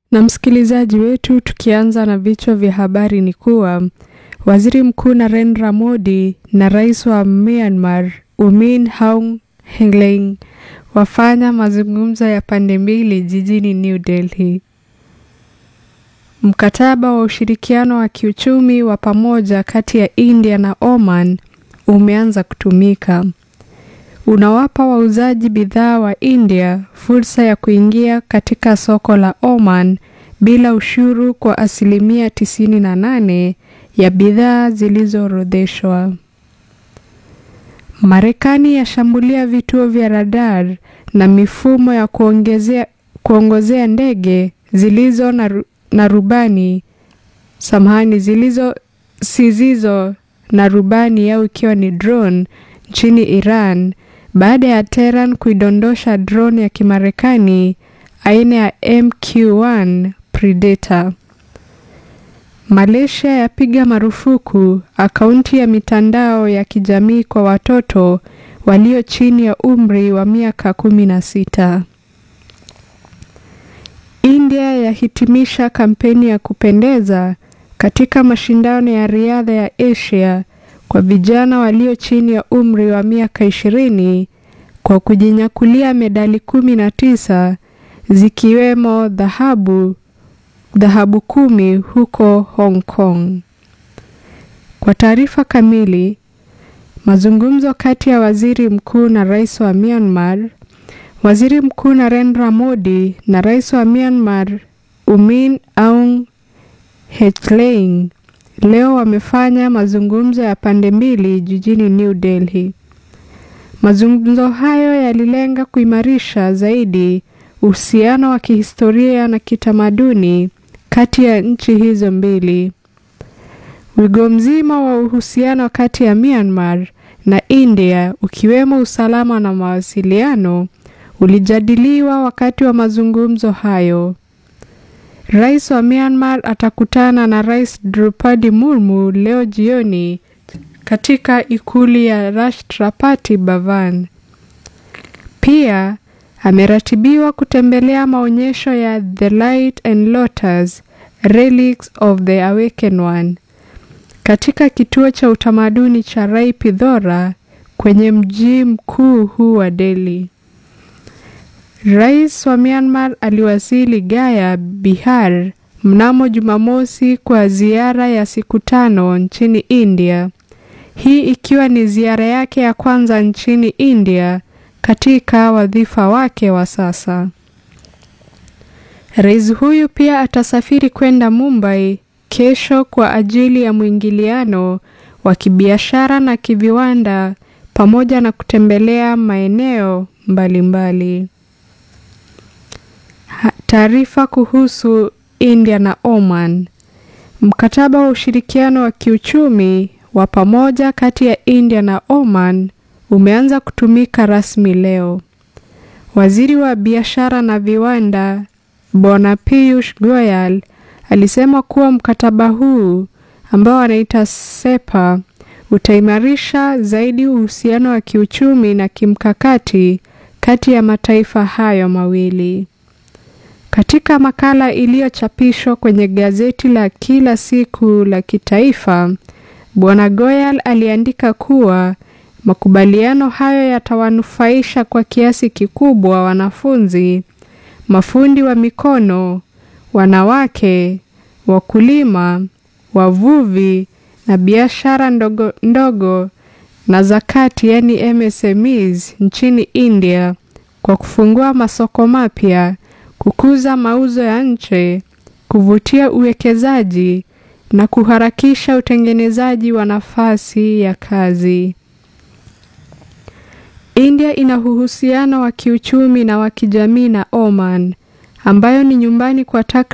Na msikilizaji wetu, tukianza na vichwa vya habari ni kuwa waziri mkuu Narendra Modi na rais wa Myanmar U Min Aung Hlaing wafanya mazungumzo ya pande mbili jijini New Delhi. Mkataba wa ushirikiano wa kiuchumi wa pamoja kati ya India na Oman umeanza kutumika. Unawapa wauzaji bidhaa wa India fursa ya kuingia katika soko la Oman bila ushuru kwa asilimia 98 ya bidhaa zilizoorodheshwa. Marekani yashambulia vituo vya radar na mifumo ya kuongezea kuongozea ndege zilizo na, na rubani samahani zilizo sizizo na rubani au ikiwa ni drone nchini Iran baada ya Tehran kuidondosha drone ya Kimarekani aina ya MQ-1 Predator. Malaysia yapiga marufuku akaunti ya mitandao ya kijamii kwa watoto walio chini ya umri wa miaka kumi na sita. India yahitimisha kampeni ya kupendeza katika mashindano ya riadha ya Asia kwa vijana walio chini ya umri wa miaka ishirini kwa kujinyakulia medali kumi na tisa zikiwemo dhahabu dhahabu kumi huko Hong Kong. Kwa taarifa kamili, mazungumzo kati ya waziri mkuu na rais wa Myanmar, waziri mkuu Narendra Modi na rais wa Myanmar U Min Aung Hlaing leo wamefanya mazungumzo ya pande mbili jijini New Delhi. Mazungumzo hayo yalilenga kuimarisha zaidi uhusiano wa kihistoria na kitamaduni kati ya nchi hizo mbili. Wigo mzima wa uhusiano kati ya Myanmar na India ukiwemo usalama na mawasiliano ulijadiliwa wakati wa mazungumzo hayo. Rais wa Myanmar atakutana na Rais Drupadi Murmu leo jioni katika ikulu ya Rashtrapati Bhavan. Pia ameratibiwa kutembelea maonyesho ya The Light and Lotus Relics of the Awakened One katika kituo cha utamaduni cha Rai Pithora kwenye mji mkuu huu wa Delhi. Rais wa Myanmar aliwasili Gaya, Bihar mnamo Jumamosi kwa ziara ya siku tano nchini India. Hii ikiwa ni ziara yake ya kwanza nchini India katika wadhifa wake wa sasa. Rais huyu pia atasafiri kwenda Mumbai kesho kwa ajili ya mwingiliano wa kibiashara na kiviwanda pamoja na kutembelea maeneo mbalimbali. Taarifa kuhusu India na Oman. Mkataba wa ushirikiano wa kiuchumi wa pamoja kati ya India na Oman umeanza kutumika rasmi leo. Waziri wa biashara na viwanda Bwana Piyush Goyal alisema kuwa mkataba huu ambao anaita SEPA utaimarisha zaidi uhusiano wa kiuchumi na kimkakati kati ya mataifa hayo mawili. Katika makala iliyochapishwa kwenye gazeti la kila siku la kitaifa, Bwana Goyal aliandika kuwa makubaliano hayo yatawanufaisha kwa kiasi kikubwa wanafunzi, mafundi wa mikono, wanawake, wakulima, wavuvi na biashara ndogo ndogo na zakati yani MSMEs nchini India kwa kufungua masoko mapya, kukuza mauzo ya nje, kuvutia uwekezaji na kuharakisha utengenezaji wa nafasi ya kazi. India ina uhusiano wa kiuchumi na wa kijamii na Oman ambayo ni nyumbani kwa